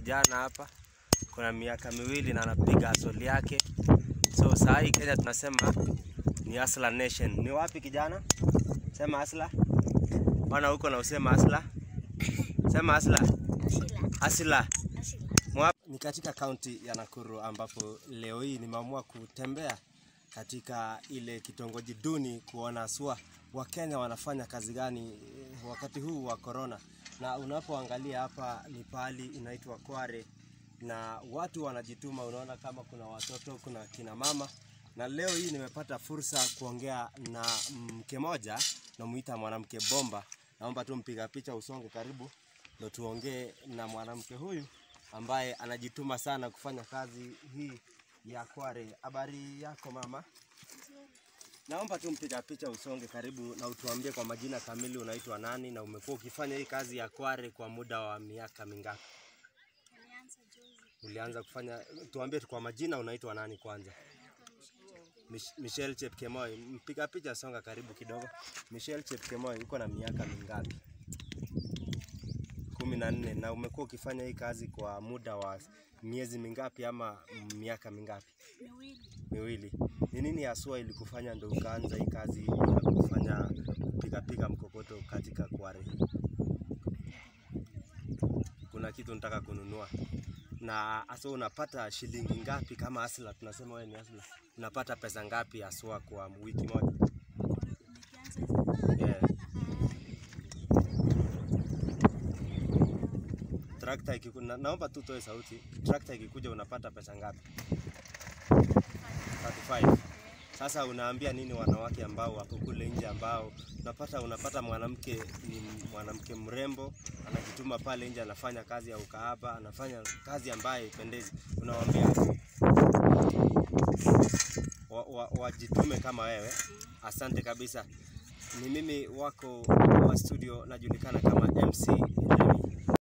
kijana hapa, kuna miaka miwili na anapiga asoli yake. So saa hii Kenya tunasema ni Hustler Nation. Ni wapi kijana? Sema Hustler. Wana huko na usema Hustler. Sema Hustler. Hustler. Mwa- Ni katika kaunti ya Nakuru ambapo leo hii nimeamua kutembea katika ile kitongoji duni kuona sua Wakenya wanafanya kazi gani eh, wakati huu wa corona. Na unapoangalia hapa ni pahali inaitwa Kware na watu wanajituma, unaona kama kuna watoto, kuna kina mama. Na leo hii nimepata fursa kuongea na mke moja, namuita mwanamke bomba. Naomba tu mpiga picha usonge karibu, ndo tuongee na mwanamke huyu ambaye anajituma sana kufanya kazi hii ya Kware. Habari yako mama? Naomba tu mpiga picha usonge karibu na utuambie kwa majina kamili unaitwa nani na umekuwa ukifanya hii kazi ya Kware kwa muda wa miaka mingapi? Ulianza kufanya, tuambie tu kwa majina unaitwa nani kwanza? Mich- Michelle Chepkemoi, mpiga picha songa karibu kidogo. Michelle Chepkemoi, uko na miaka mingapi? kumi na nne. Na umekuwa ukifanya hii kazi kwa muda wa miezi mingapi ama miaka mingapi? Miwili. Ni nini haswa ilikufanya ndo ukaanza hii kazi ya kufanya kupiga piga mkokoto katika Kware hii? Kuna kitu nataka kununua na hasa unapata shilingi ngapi kama asla? Tunasema wewe ni asla, unapata pesa ngapi haswa kwa wiki moja? Yeah. Trakta ikiku, na, naomba tu toe sauti. Trakta ikikuja unapata pesa ngapi? 35. Sasa unaambia nini wanawake ambao wako kule nje ambao unapata unapata mwanamke ni mwanamke mrembo anajituma pale nje anafanya kazi ya ukahaba, anafanya kazi ambayo ipendezi. Unawaambia wa, wa, wajitume kama wewe. Asante kabisa. Ni mimi wako wa studio najulikana kama MC Remy.